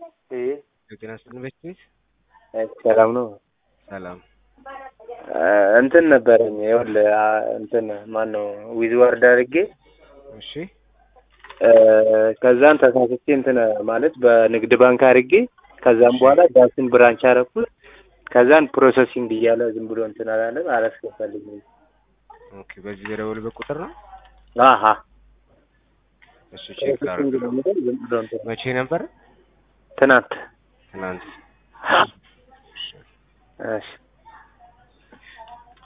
ይሄ የጤና ስጥልን ቤት ቤት ሰላም ነው። ሰላም እንትን ነበረኝ ይኸውልህ እንትን ማን ነው ዊዝ ወርድ አድርጌ እሺ ከዛን ተሳስቼ እንትን ማለት በንግድ ባንክ አድርጌ ከዛም በኋላ ዳሽን ብራንች አረኩት። ከዛን ፕሮሰሲንግ እያለ ዝም ብሎ እንትን አላለም አላስገባልኝም። ኦኬ በዚህ በደወልበት ቁጥር ነው አሀ እሱ ቼክ ፕሮሰሲንግ ላድርግ ነው የሚለው ዝም ብሎ እንትን መቼ ነበር ትናንት ትናንት እሺ